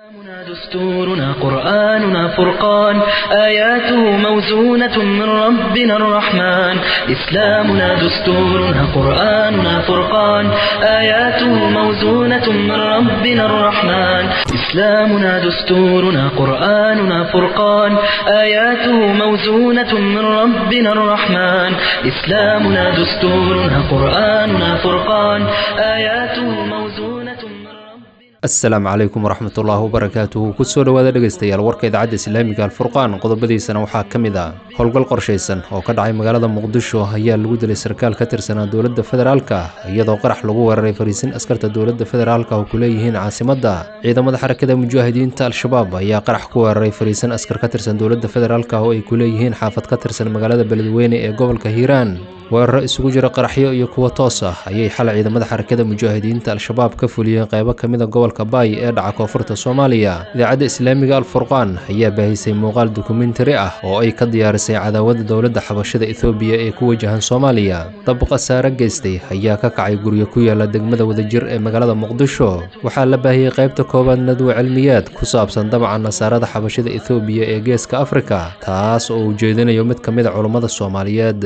إسلامنا دستورنا قرآننا فرقان آياته موزونة من ربنا الرحمن إسلامنا دستورنا قرآننا فرقان آياته موزونة من ربنا الرحمن إسلامنا دستورنا قرآننا فرقان آياته موزونة من ربنا الرحمن إسلامنا دستورنا قرآننا فرقان آياته موزونة من ربنا asalaamu calaykum waraxmatullaahi wabarakaatuhu kusoo dhowaada dhegaystayaal warka idaacadda islaamiga alfurqaan qodobadiisana waxaa ka mid ah howlgal qorshaysan oo ka dhacay magaalada muqdisho ayaa lagu dilay sarkaal ka tirsanaa dowladda federaalka iyadoo qarax lagu weeraray fariisin askarta dowladda federaalka oo ku leeyihiin caasimadda ciidamada xarakada mujaahidiinta al-shabaab ayaa qarax ku weeraray fariisin askar ka tirsan dowladda federaalka oo ay ku leeyihiin xaafad ka tirsan magaalada beledweyne ee gobolka hiiraan weeraro isugu jira qaraxyo iyo kuwo toos ah ayay xalay ciidamada xarakada mujaahidiinta al-shabaab ka fuliyeen qaybo ka mid a gobolka baay ee dhaca koonfurta soomaaliya idaacadda islaamiga alfurqaan ayaa baahisay muuqaal dokumentari ah oo ay ka diyaarisay cadaawada dowladda xabashada ethoobiya ee ku wajahan soomaaliya dab khasaare geystay ayaa ka kacay guryo ku yaala degmada wadajir ee magaalada muqdisho waxaa la baahiyey qaybta koowaad nadwa cilmiyaad ku saabsan dabaca nasaarada xabashada ethoobiya ee geeska afrika taas oo ujeedinayo mid ka mid a culummada soomaaliyeed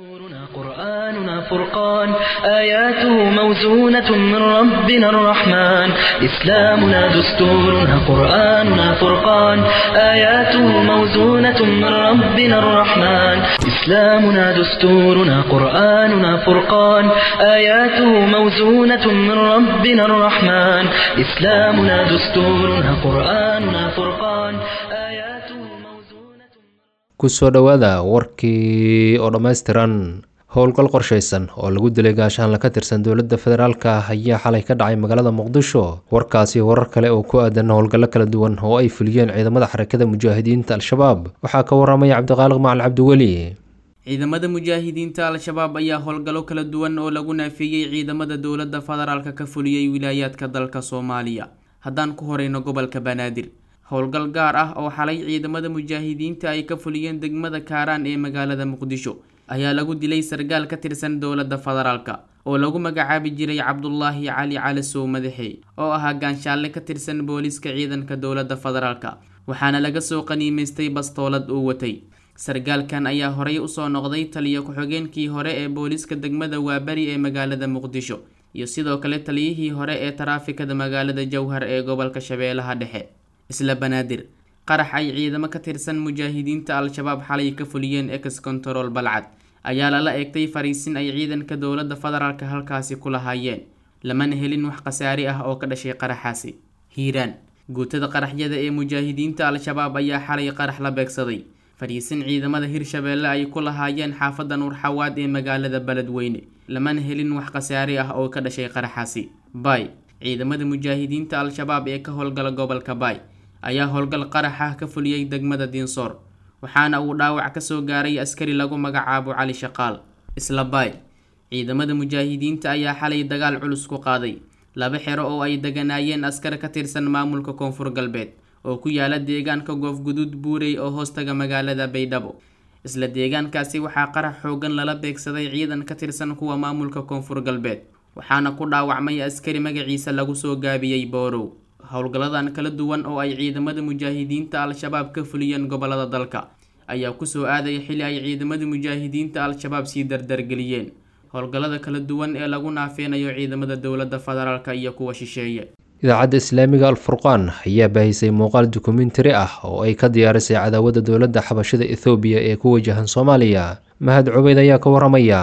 دستورنا قرآننا فرقان آياته موزونة من ربنا الرحمن إسلامنا دستورنا قرآننا فرقان آياته موزونة من ربنا الرحمن إسلامنا دستورنا قرآننا فرقان آياته موزونة من ربنا الرحمن إسلامنا دستورنا قرآننا فرقان آياته موزونة kusoo dhowaada warkii oo dhammaystiran howlgal qorshaysan oo lagu dilay gaashaanla ka tirsan dowladda federaalka ayaa xalay ka dhacay magaalada muqdisho warkaasi warar kale oo ku aadan howlgallo kala duwan oo ay fuliyeen ciidamada xarakada mujaahidiinta al-shabaab waxaa ka waramaya cabdiqaaliq macal cabdiweli ciidamada mujaahidiinta al-shabaab ayaa howlgallo kala duwan oo lagu naafeeyey ciidamada dowladda federaalka ka fuliyey wilaayaadka dalka soomaaliya haddaan ku horeyno gobolka banaadir howlgal gaar ah oo xalay ciidamada mujaahidiinta ay ka fuliyeen degmada kaaraan ee magaalada muqdisho ayaa lagu dilay sargaal ka tirsan dowladda federaalka oo lagu magacaabi jiray cabdulaahi cali cali sow madaxe oo ahaa gaanshaalle ka tirsan booliiska ciidanka dowladda federaalka waxaana laga soo qaniimaystay bastoolad uu watay sargaalkan ayaa horey usoo noqday taliyo ku-xigeenkii hore ee booliiska degmada waabari ee magaalada muqdisho iyo sidoo kale taliyihii hore ee taraafikada magaalada jowhar ee gobolka shabeellaha dhexe isla banaadir qarax ay ciidamo ka tirsan mujaahidiinta al-shabaab xalay ka fuliyeen ex control balcad ayaa lala eegtay fariisin ay ciidanka dowladda federaalka halkaasi ku lahaayeen lamana helin wax khasaari ah oo ka dhashay qaraxaasi hiiraan guutada qaraxyada ee mujaahidiinta al-shabaab ayaa xalay qarax la beegsaday fariisin ciidamada hirshabeelle ay ku lahaayeen xaafadda nuurxawaad ee magaalada beledweyne lamana helin wax khasaari ah oo ka dhashay qaraxaasi baay ciidamada mujaahidiinta al-shabaab ee ka howlgala gobolka baay ayaa howlgal qarax ah ka fuliyey degmada diinsoor waxaana uu dhaawac kasoo gaaray askari lagu magacaabo cali shaqaal isla baay ciidamada mujaahidiinta ayaa xalay dagaal culus ku qaaday laba xero oo ay deganaayeen askar ka tirsan maamulka koonfur galbeed oo ku yaala deegaanka goofguduud buurey oo hoostaga magaalada baydhabo isla deegaankaasi waxaa qarax xoogan lala beegsaday ciidan ka tirsan kuwa maamulka koonfur galbeed waxaana ku dhaawacmay askari magaciisa lagu soo gaabiyey boorow howlgalladan kala duwan oo ay ciidamada mujaahidiinta al-shabaab ka fuliyeen gobolada dalka ayaa kusoo aadaya xili ay ciidamada mujaahidiinta al-shabaab sii dardargeliyeen howlgallada kala duwan ee lagu naafeynayo ciidamada dowladda federaalka iyo kuwa shisheeye idaacadda islaamiga alfurqaan ayaa baahisay muuqaal dokumentari ah oo ay ka diyaarisay cadaawada dowladda xabashada ethoobiya ee ku wajahan soomaaliya mahad cubeyd ayaa ka waramaya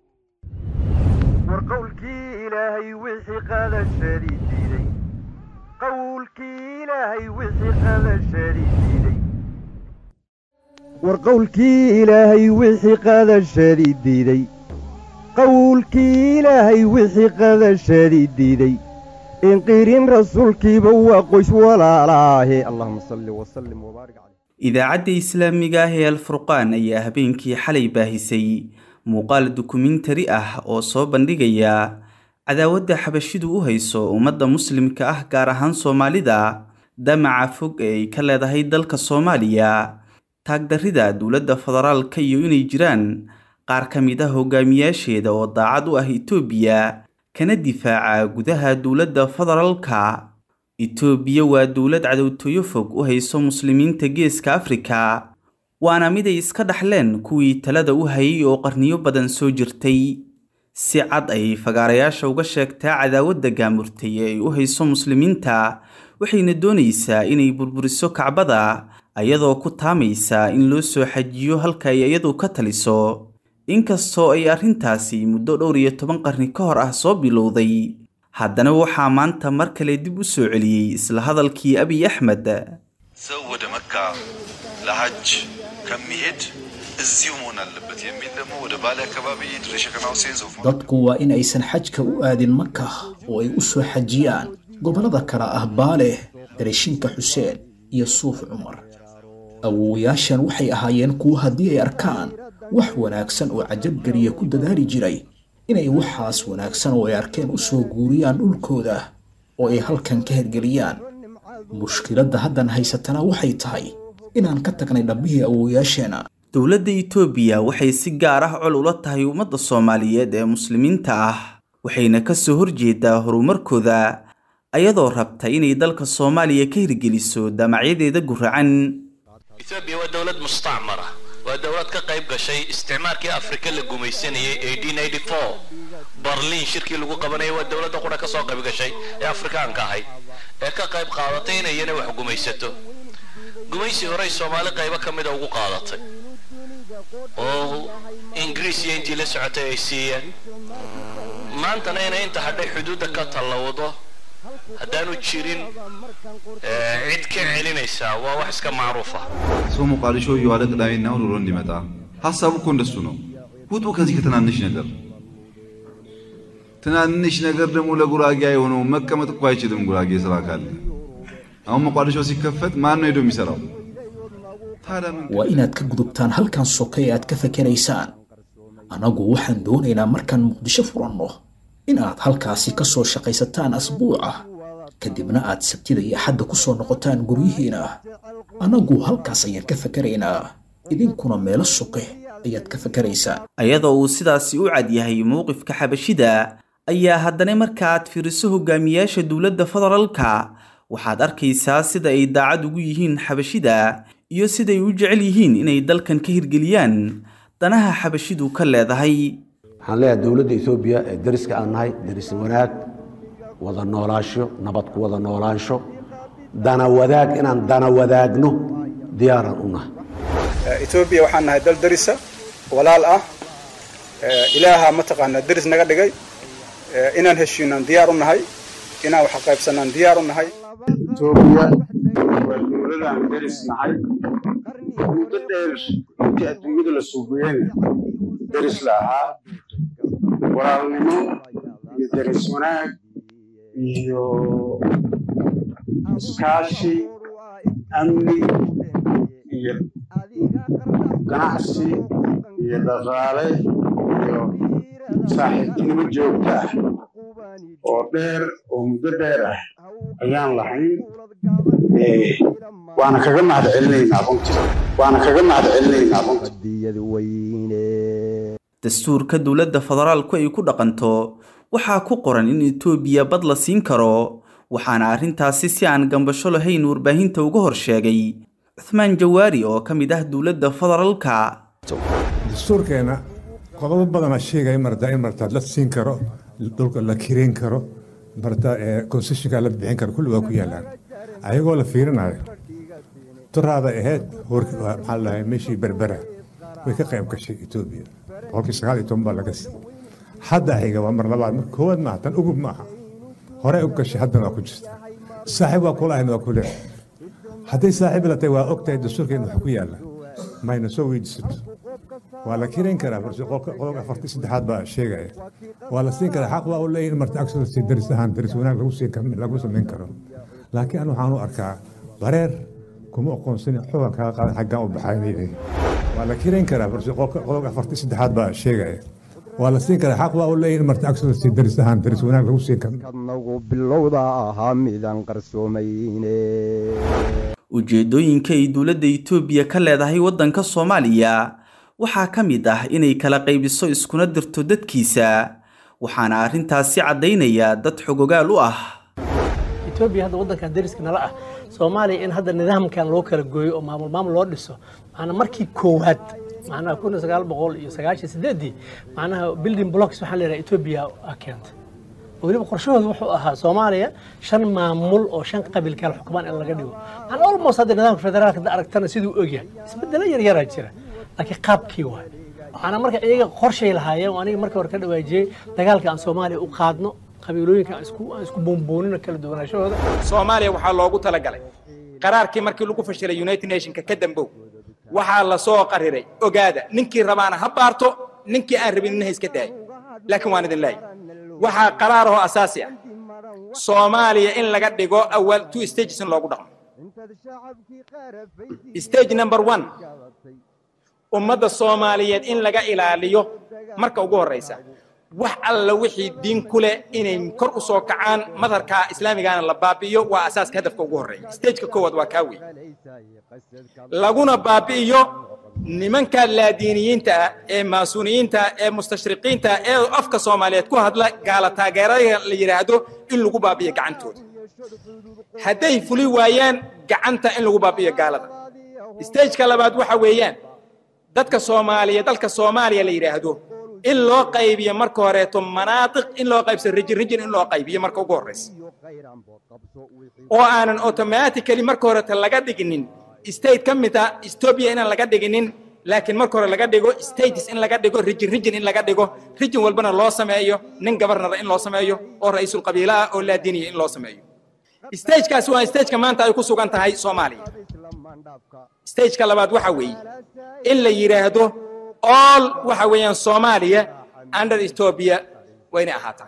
war qowlkii ilaahay wixii qadashadii diiday qowlkii ilaahay wixii qadashadii diiday war qowlkii ilaahay wixii qadashadii diiday qowlkii ilaahay wixii qadashadii diiday inqirin rasuulkiiba waa qoys walaalaahe allahuma salli wasallim wabaarik caleyh idaacadda islaamiga ah ee alfurqaan ayaa habeenkii xalay baahisay muuqaal dokumentari ah oo soo bandhigaya cadaawadda xabashidu u hayso ummadda muslimka ah gaar ahaan soomaalida damaca fog ee ay ka leedahay dalka soomaaliya taagdarrida dowladda federaalka iyo inay jiraan qaar ka mid ah hogaamiyaasheeda oo daacad u ah itoobiya kana difaaca gudaha dowladda federaalka itoobiya waa dowlad cadowtooyo fog u hayso muslimiinta geeska afrika waana mid ay iska dhaxleen kuwii talada u hayay oo qarniyo badan soo jirtay si cad ayay fagaarayaasha uga sheegtaa cadaawadda gaamurtay ee ay u hayso muslimiinta waxayna doonaysaa inay burburiso kacbada ayadoo ku taamaysa in loo soo xajiyo halka ay iyadu ka taliso inkastoo ay arrintaasi muddo dhowr iyo toban qarni ka hor ah soo bilowday haddana waxaa maanta mar kale dib u soo celiyey isla hadalkii abiy axmed ሰው ወደ መካ ለሐጅ ከሚሄድ እዚሁ መሆን አለበት የሚል ደግሞ ወደ ባሌ አካባቢ ድሬ ሸከና ሁሴን ሶፍ dadku waa in aysan xajka u aadin maka oo ay u soo xajiyaan gobollada kale ah baale dareeshinka xuseen iyo suuf cumar awowayaashan waxay ahaayeen kuwo haddii ay arkaan wax wanaagsan oo cajabgeliya ku dadaali jiray inay waxaas wanaagsan oo ay arkeen u soo guuriyaan dhulkooda oo ay halkan ka hergeliyaan mushkiladda haddan haysatana waxay tahay inaan ka tagnay dhabbihii awowayaasheena dowladda itoobiya waxay si gaar ah col ula tahay ummadda soomaaliyeed ee muslimiinta ah waxayna ka soo horjeedaa horumarkooda ayadoo rabta inay dalka soomaaliya ka hirgeliso damacyadeeda guracan etoobiya waa dowlad mustacmara waa dowlad ka qayb gashay isticmaalkii afrika la gumaysanayay barliin shirkii lagu qabanayay waa dowladda qura ka soo qayb gashay ee afrikaanka ahayd ee ka qayb qaadatay inay iyana wax gumaysato gumaysi horey soomaali qaybo ka mida ugu qaadatay oo ingiriis iyo intii la socotay ay siiyeen maantana inay inta hadhay xuduudda ka tallawdo haddaanu jirin cid ka celinaysaa waa wax iska macruuf ah ሰው ሞቃዲሾ እየዋለ ቅዳሜና እሑድ ውሎ እንዲመጣ ሀሳቡ እኮ እንደሱ ነው። ውጡ ከዚህ ከትናንሽ ነገር። ትናንሽ ነገር ደግሞ ለጉራጌ የሆነው መቀመጥ እኮ አይችልም። ጉራጌ ስራ ካለ አሁን ሞቃዲሾ ሲከፈት ማን ነው ሄዶ የሚሰራው? ታዲያ ምን waa inaad ka gudubtaan halkan soke ee aad ka fakeraysaan annagu waxaan doonaynaa markaan muqdisho furanno in aad halkaasi ka soo shaqaysataan asbuuca kadibna aad sabtida iyo axadda ku soo noqotaan guryihiina annagu halkaas ayaan ka fakeraynaa idinkuna meelo soke ayaad ka fakeraysaan ayadoo uu sidaasi u cad yahay mowqifka xabashida ayaa haddana marka aad fiiriso hogaamiyaasha dowladda federaalka waxaad arkaysaa sida ay daacad ugu yihiin xabashida iyo siday u jecel yihiin inay dalkan ka hirgeliyaan danaha xabashidu ka leedahay waxaan leeyahay dowladda etoobiya ee dariska aan nahay daris wanaag wada noolaansho nabad ku wada noolaansho dana wadaag inaan dana wadaagno diyaaran u nahay etoobiya waxaan nahay dal darisa walaal ah ilaaha mataqaanaa deris naga dhigay inaan heshiinaan diyaar u nahay inaan wax qaybsanaan diyaar u nahay etoobiya waa dowladaan deris nahay muddo dheer intii adduunyada la suugayena deris la ahaa walaalnimo iyo deris wanaag iyo iskaashi amni iyo ganacsi iyo dhaqaale iyo saaxiibtinimo joogta ah oo dheer oo muddo dheer ah ayaan lahayn waana kaga mahad celinaynaa runtii waana kaga mahad celinaynaa runtii dastuurka dowladda federaalku ay ku dhaqanto waxaa ku qoran in etoobiya bad la siin karo waxaana arrintaasi si aan gambasho lahayn warbaahinta uga hor sheegay cuthmaan jawaari oo ka mid ah dowladda federaalka dastuurkeena qodobo badana sheegaya marta in marta la siin karo dhulka la kireyn karo marta concessionka la bixin karo kulli waa ku yaalaan ayagoo la fiirinayo turaada ahayd maxaa lahay meeshii berbera way ka qayb gashay etoobiya boqolkii sagaal iyo toban baa laga siiyey hadda xiga waa mar labaad mar koowaad maaha tan ugub maaha horey u gashay haddana waa ku jirta saaxiib waa kula ahayn waa ku leeyahay hadday saaxiib la tahay waa og tahay dastuurkeena wax ku yaalla mayna soo weydiisato waa la kireyn karaa balse qodobka afartii saddexaad baa sheegaya waa la siin karaa xaq waa u leeyihin marta agsolsi daris ahaan daris wanaag lagu siin lagu samayn karo laakiin anu waxaan u arkaa bareer kuma aqoonsan xogan kaga qaadan xaggaan u baxaynayay waa la kireyn karaa balse qodobka afartii saddexaad baa sheegaya waa la siin karaa xaq waa u leeyihin marta agsolsi daris ahaan daris wanaag lagu siin nagu bilowda ahaa midaan qarsoomayne ujeeddooyinka ay dowladda itoobiya ka leedahay waddanka soomaaliya waxaa ka mid ah inay kala qaybiso iskuna dirto dadkiisa waxaana arrintaasi caddaynaya dad xogogaal u ah etoobiya hadda waddankan dariska nala ah soomaaliya in hadda nidaamkan loo kala gooyo oo maamul maamul loo dhiso macnaa markii koowaad macnaha kun sagaal boqol iyo sagaashan sideedii macnaha building blocks waxaa la yidhaha etoobiya a keentay weliba qorshahooda wuxuu ahaa soomaaliya shan maamul oo shan qabiil kala xukumaan in laga dhigo macnaa almost hadda nidaamka federaalka da aragtana siduu ogyahay isbedelo yaryaraa jira laakiin qaabkii waay macnaa marka iyaga qorshay lahaayeen aniga markii hore ka dhawaajiyey dagaalka aan soomaaliya u qaadno qabiilooyinka aan isku aan isku boonboonino kala duwanaashahooda soomaaliya waxaa loogu talagalay qaraarkii markii lagu fashilay united nationka ka dambow waxaa la soo qariray ogaada ninkii rabaana ha baarto ninkii aan rabin ha iska daayo laakiin waan idin leeyahay waxaa qaraarahoo asaasi ah soomaaliya in laga dhigo awal two stages in loogu dhaqmo stage number one ummadda soomaaliyeed in laga ilaaliyo marka ugu horraysa wax alla wixii diin ku leh inay kor u soo kacaan madharka islaamigaana la baabi'iyo waa asaaska hadafka ugu horreeya stageka koowaad waa kaa wey laguna baabi'iyo nimanka laadiiniyiinta ah ee maasuuniyiinta ah ee mustashriqiinta ah ee afka soomaaliyeed ku hadla gaala taageerada la yidhaahdo in lagu baabi'iyo gacantooda hadday fuli waayaan gacanta in lagu baabi'iyo gaalada stageka labaad waxa weeyaan dadka soomaaliya dalka soomaaliya la yidhaahdo in loo qaybiyo marka horeeto manaatiq in loo qaybsado rijin rijin in loo qaybiyo marka ugu horraysa oo aanan automatically marka horeeto laga dhiginin state ka mid ah ethiopia inaan laga dhiginin laakiin marka hore laga dhigo states in laga dhigo rijin rijin in laga dhigo rijin walbana loo sameeyo nin gabarnara in loo sameeyo oo ra'iisul qabiila ah oo laadiniya in loo sameeyo stagekaasi waa stageka maanta ay ku sugan tahay soomaaliya stageka labaad waxa weeye in la yidhaahdo all waxa weeyaan soomaaliya under ethiopia wayna ahaataa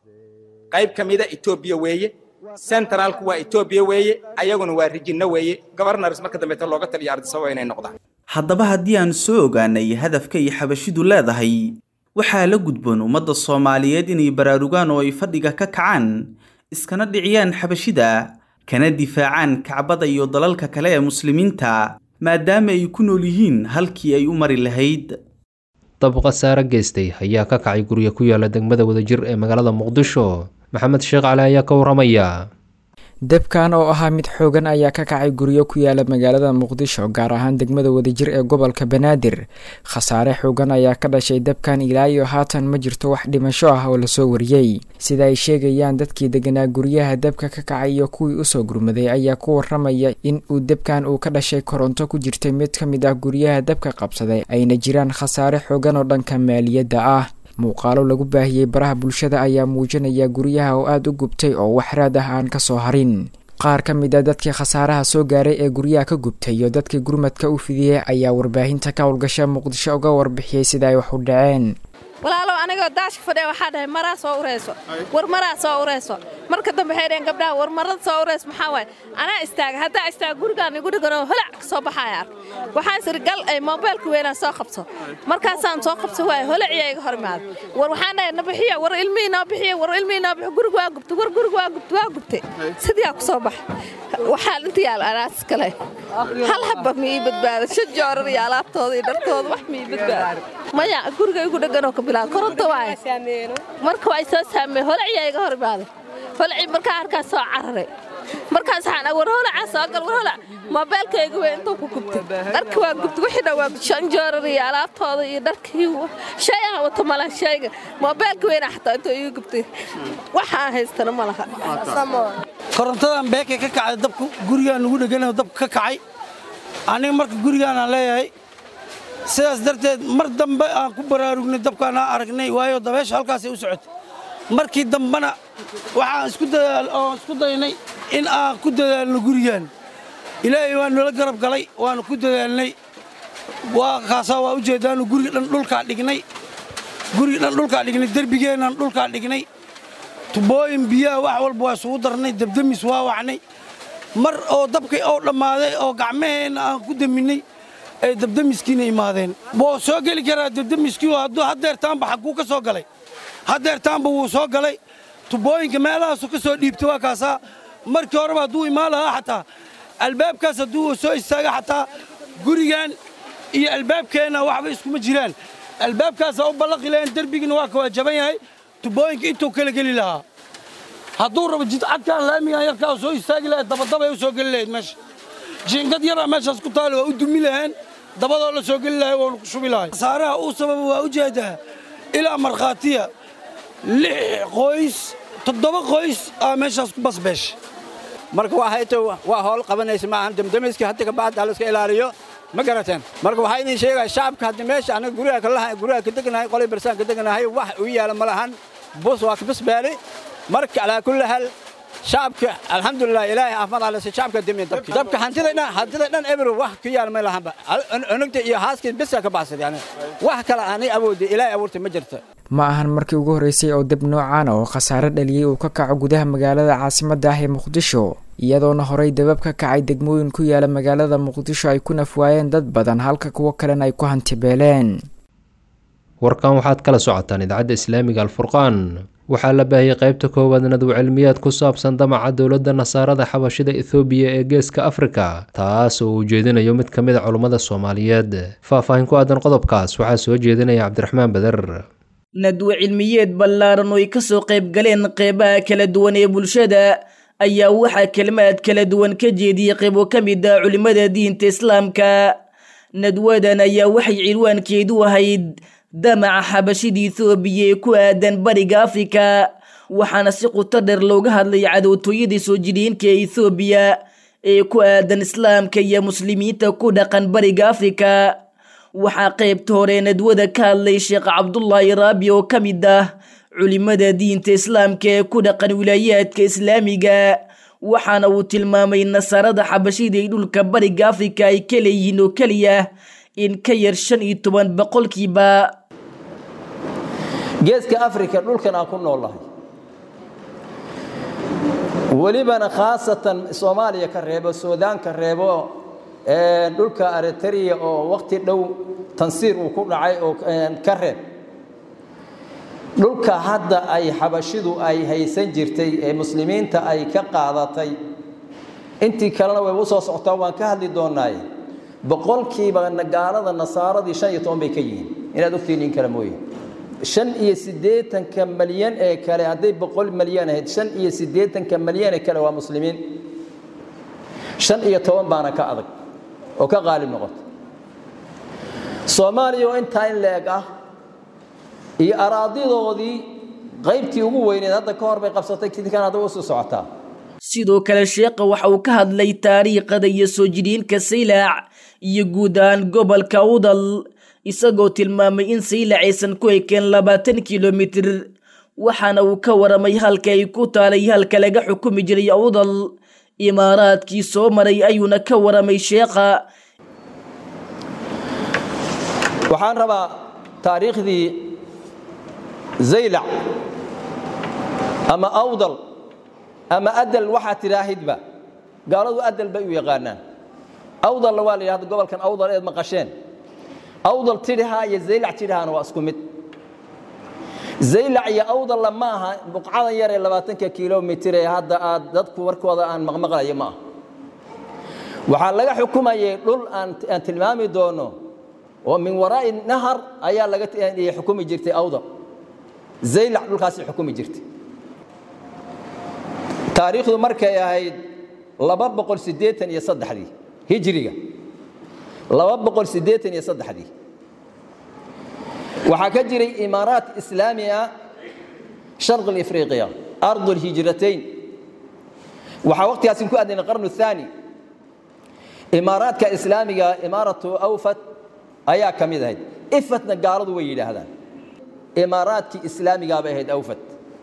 qayb ka mida ethiopia weeye centralku waa ethiopia weeye ayaguna waa rijinno weeye governors marka dambeeta looga taliyo ardisaba inay noqdaan haddaba haddii aan soo ogaanay hadafka ay xabashidu leedahay waxaa la gudboon ummadda soomaaliyeed inay baraarugaan oo ay fadhiga ka kacaan iskana dhiciyaan xabashida kana difaacaan kacbada iyo dalalka kale ee muslimiinta maadaama ay ku nool yihiin halkii ay u mari lahayd dab khasaare geystay ayaa ka kacay gurya ku yaala degmada wadajir ee magaalada muqdisho maxamed sheekh cali ayaa ka waramaya debkan oo ahaa mid xoogan ayaa ka kacay guryo ku yaala magaalada muqdisho gaar ahaan degmada wadajir ee gobolka banaadir khasaare xoogan ayaa ka dhashay debkan ilaa iyo haatan ma jirto wax dhimasho ah oo lasoo wariyey sida ay sheegayaan dadkii deganaa guryaha debka ka kacay iyo kuwii usoo gurmaday ayaa ku waramaya in uu debkan uu ka dhashay koronto ku jirtay mid ka mid ah guryaha debka qabsaday ayna jiraan khasaare xoogan oo dhanka maaliyadda ah muuqaalo lagu baahiyey baraha bulshada ayaa muujinaya guryaha oo aada u gubtay oo waxraad ah aan ka soo harin qaar ka mid a dadkii khasaaraha soo gaaray ee guryaha ka gubtay iyo dadkii gurmadka u fidiyey ayaa warbaahinta ka howlgasha muqdisho uga warbixiyey sida ay wax u dhaceen walaalow anigoo daashka fadhiya waxaa dhahay maraa soo ureyso war maraa soo ureyso marka dambe waxay dhaheen gabdhaha war marada soo ureys maxaa waaye anaa istaaga haddaa istaaga gurigaan igu dhiganoo holac ka soo baxaya ark waxaan siri gal ay moobeelka weynaan soo qabso markaasaan soo qabso waaye holaciyaa iga hor imaada war waxaan dhahay nabixiya war ilmihii noo bixiya war ilmihii noo bixiya guriga waa gubtay war guriga waa gubtay waa gubtay sidiyaa ku soo baxa waxaa inta yaal anaas kale hal habba ma ii badbaada shan joorar iyo alaabtooda iyo dharkooda wax ma ii badbaada maya guriga igu dheganoo ka bilaada koronto waaye marka waa soo saamey holaciyaa iga hor imaaday holaci markaa harkaas soo cararay markaas waxaan war holacaa soo gal war holac moobeelkayga wey intuu ku gubtay dharki waa gubtay wixii dhan waa shan joorar iyo alaabtooda iyo dharkii shay aan wato malaha shayga moobeelka weyna xataa intuu iga gubtay waxaan haystana ma laha korontadan beekay ka kacday dabku gurigaan lagu dheganayo dabka ka kacay aniga marka gurigaanaan leeyahay sidaas darteed mar dambe aan ku baraarugnay dabkaan aan aragnay waayo dabeesha halkaasay u socotay markii dambena waxaan isku dadaal oon isku daynay in aan ku dadaalno gurigaan ilaahay waa nala garab galay waanu ku dadaalnay waa kaasaa waa ujeeddaanu guriga dhan dhulkaa dhignay guriga dhan dhulkaa dhignay derbigeennan dhulkaa dhignay tubooyin biyaha wax walba waa isugu darnay dabdamis waa wacnay mar oo dabkii oo dhammaaday oo gacmaheenna aan ku daminay ay dabdamiskiina imaadeen wuu soo geli karaa dabdamiskii hadduu haddeertaanba xagguu ka soo galay haddeertaanba wuu soo galay tubooyinka meelahaasu ka soo dhiibtay waa kaasaa markii horeba hadduu imaan lahaa xataa albaabkaas hadduu soo istaaga xataa gurigan iyo albaabkeenna waxba iskuma jiraan albaabkaasaa u ballaqi lahayn derbigiina waa ka waa jaban yahay tubooyinka intuu kala geli lahaa hadduu rabo jidcadkaan laamigan yarkaa soo istaagi lahayd dabadabay u soo geli lahayd meesha jiingad yaraa meeshaas ku taali waa u dumi laheen dabadoo la soo geli lahay waanu ku shubi lahay khasaaraha uu sababa waa ujeedaa ilaa markhaatiya lix qoys toddoba qoys aa meeshaas ku basbeesha marka waxayto waa howl qabanaysa maahan damdamiska hadda kabacdi ha layska ilaaliyo ma garateen marka waxaa idin sheegaya shacabka hadda meesha anaga guryaha kalaha guryaha ka deganahay qolay barsaan ka deganahay wax u yaala ma lahan bus waa ka basbaali marka calaa kulli hal shacabka alxamdulilah ilaahay caafimaad alese shacabka demiya dabki dabka hantida dhan hantida dhan ebro wax ku yaala ma lahanba unugta iyo haaskii bisa ka baxsad yani wax kale aanay awoodin ilaahay abuurtay ma jirto ma ahan markii ugu horreysay oo dab noocan oo khasaare dhaliyey uu ka kaco gudaha magaalada caasimadda ah ee muqdisho iyadoona horey dabab ka kacay degmooyin ku yaala magaalada muqdisho ay ku nafwaayeen dad badan halka kuwo kalena ay ku hantibeeleen warkan waxaad kala socotaan idaacadda islaamiga alfurqaan waxaa la baahiyey qaybta koowaad nadw cilmiyaad ku saabsan damaca dowladda nasaarada xabashida ethoobiya ee geeska afrika taas oo uu jeedinayo mid ka mid a culummada soomaaliyeed faahfaahin ku aadan qodobkaas waxaa soo jeedinaya cabdiraxmaan beder nadwo cilmiyeed ballaaran oo ay ka soo qayb galeen qeybaha kala duwan ee bulshada ayaa waxaa kelmaad kala duwan ka jeediyey qaybo ka mid ah culimmada diinta islaamka nadwadan ayaa waxay cilwaankeedu ahayd damaca xabashida ethoobiya ee ku aadan bariga afrika waxaana si quto dheer looga hadlay cadowtooyadii soo jidhiinka ee ethoobiya ee ku aadan islaamka iyo muslimiinta ku dhaqan bariga afrika waxaa qaybta hore nadwada ka hadlay sheekh cabdullaahi raabi oo ka mid ah culimada diinta islaamka ee ku dhaqan wilaayaadka islaamiga waxaana uu tilmaamay nasaarada xabashida ee dhulka bariga afrika ay ka leeyihiin oo keliya in ka yar shan iyo toban boqolkiiba geeska afrika dhulkan aan ku noolahay welibana khaasatan soomaaliya ka reebo suudaan ka reebo dhulka aritariya oo waqti dhow tansiir uu ku dhacay oo ka reeb dhulka hadda ay xabashidu ay haysan jirtay ee muslimiinta ay ka qaadatay intii kalena way u soo socotaa waan ka hadli doonaaye boqolkiiba gaalada nasaaradii shan iyo toban bay ka yihiin inaad ogtiin in kale mooye shan iyo siddeetanka malyan ee kale hadday boqol malyan ahayd shan iyo siddeetanka malyan ee kale waa muslimiin shan iyo toban baana ka adag oo ka qaalib noqota soomaaliya oo intaa in la-eg ah iyo araadidoodii qaybtii ugu weyneed hadda ka hor bay qabsatay kidkan hadda u sii socotaa sidoo kale sheekha waxa uu ka hadlay taariikhada iyo soo jidhiinka saylaac iyo guud ahaan gobolka udal isagoo tilmaamay in saylac aysan ku ekeen labaatan kilomitir waxaana uu ka waramay halka ay ku taalay halka laga xukumi jiray udal imaaraadkii soo maray ayuuna ka waramay sheekha waxaan rabaa taariikhdii zaylac ama awdal ama adal waxaa tidhaahidba gaaladu adal bay u yaqaanaan awdalna waa la yidhahda gobolkan awdal eed maqasheen awdal tidhahaa iyo zaylac tidhahaana waa isku mid zaylac iyo awdalla ma aha buqcadan yar ee labaatanka kilomitir ee hadda aad dadku warkooda aan maqmaqlayo ma aha waxaa laga xukumayay dhul aan tilmaami doono oo min waraa'i nahar ayaa laga xukumi jirtay awdal zaylac dhulkaasi xukumi jirtay taariikhdu markay ahayd laba boqol siddeetan iyo saddexdii hijriga laba boqol siddeetan iyo saddexdii waxaa ka jiray imaaraat islaami ah sharq ifriqiya ardu lhijratayn waxaa waqtigaasi ku aadnay qarnu thaani imaaraadka islaamiga imaaratu awfat ayaa ka mid ahayd ifatna gaaladu way yidhaahdaan imaaraadkii islaamigaa bay ahayd awfat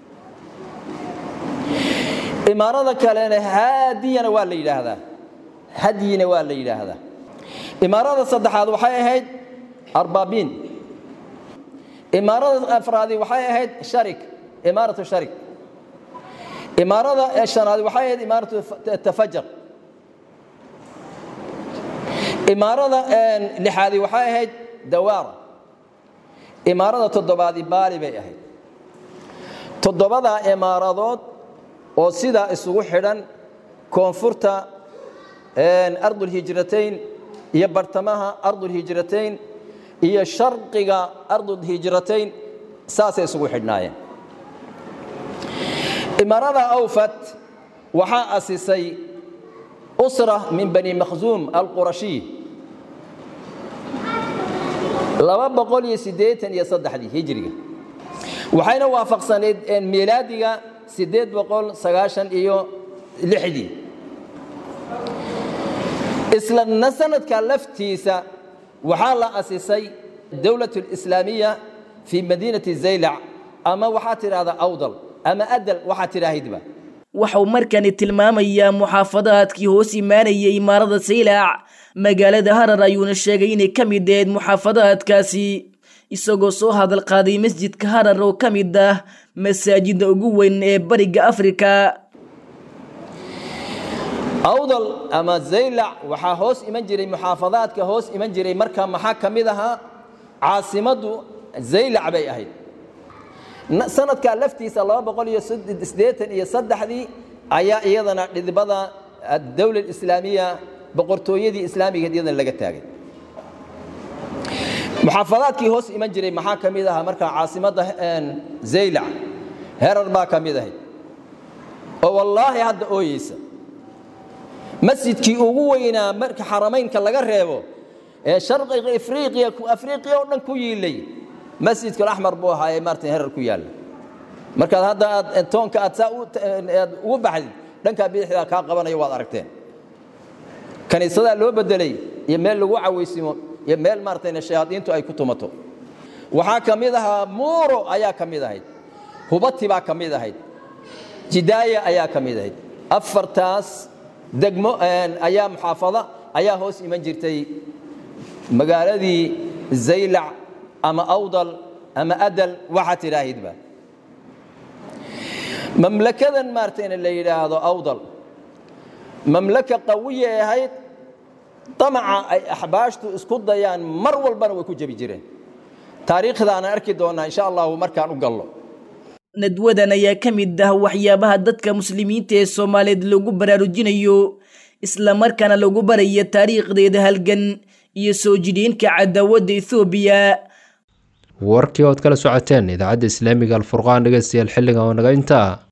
imaarada kalena haadiyana waa la yidhaahdaa hadyina waa la yidhaahdaa imaarada saddexaad waxay ahayd arbaabiin imaarada afraadi waxay ahayd sharik imaaratu sharik imaarada shanaad waxay ahayd imaaratu tafajar imaarada lixaadi waxay ahayd dawaara imaarada toddobaadi baali bay ahayd toddobadaa imaaradood oo sidaa isugu xidhan koonfurta ardulhijratayn iyo bartamaha ardulhijratayn iyo sharqiga ardulhijratayn saasay isugu xidhnaayeen imarada awfat waxaa asisay usra min bani makhzuum alqurashiy laba boqol iyo siddeetan iyo saddexdii hijriga waxayna waafaqsaneyd miilaadiga siddeed boqol sagaashan iyo lixdii isla sanadka laftiisa waxaa la asisay dowlat lislaamiya fii madiinati zaylac ama waxaa tidhahdaa awdal ama adal waxaa tidhaahaydba waxau markani tilmaamayaa muxaafadaadkii hoos imaanayay imaarada saylac magaalada harar ayuuna sheegay inay ka mid ahayd muxaafadaadkaasi isagoo soo hadal qaaday masjidka harar oo ka mid ah masaajida ugu weyn ee bariga afrika awdal ama zaylac waxaa hoos iman jiray muxaafadaadka hoos iman jiray marka maxaa ka mid ahaa caasimaddu zaylac bay ahayd sanadka laftiisa laba boqol iyo siddeetan iyo saddexdii ayaa iyadana dhidibada dowla islaamiya boqortooyadii islaamigeed iyadana laga taagay muxaafadaadkii hoos iman jiray maxaa ka mid ahaa markaa caasimadda zaylac herar baa ka mid ahayd oo wallaahi hadda ooyeysa masjidkii ugu weynaa marka xaramaynka laga reebo ee sharqiga afriiqiya afriiqiya oo dhan ku yiilay masjidka axmar buu ahaa ee maarta herar ku yaalla markaad hadda aad toonka aad saa aad ugu baxdid dhankaa bidixdaa kaa qabanayo waad aragteen kaniisadaa loo bedelay iyo meel lagu cawaysimo iyo meel maartayna shayaadiintu ay ku tumato waxaa ka mid ahaa muuro ayaa ka mid ahayd hubati baa ka mid ahayd jidaaya ayaa ka mid ahayd afartaas degmo ayaa muxaafada ayaa hoos iman jirtay magaaladii zaylac ama awdal ama adal waxaa tidhaahidba mamlakadan maartayna la yidhaahdo awdal mamlaka qawiyay ahayd damaca ay axbaashtu isku dayaan mar walbana way ku jebi jireen taariikhdaana arki doonaa insha allahu markaan u gallo nadwadan ayaa ka mid ah waxyaabaha dadka muslimiinta ee soomaaliyeed lagu baraarujinayo islamarkaana lagu baraya taariikhdeeda halgan iyo soo jidhiinka cadaawadda ethoobiya warkii ood kala socoteen idaacadda islaamiga alfurqaan dhegeystayaal xilligan oo naga intaa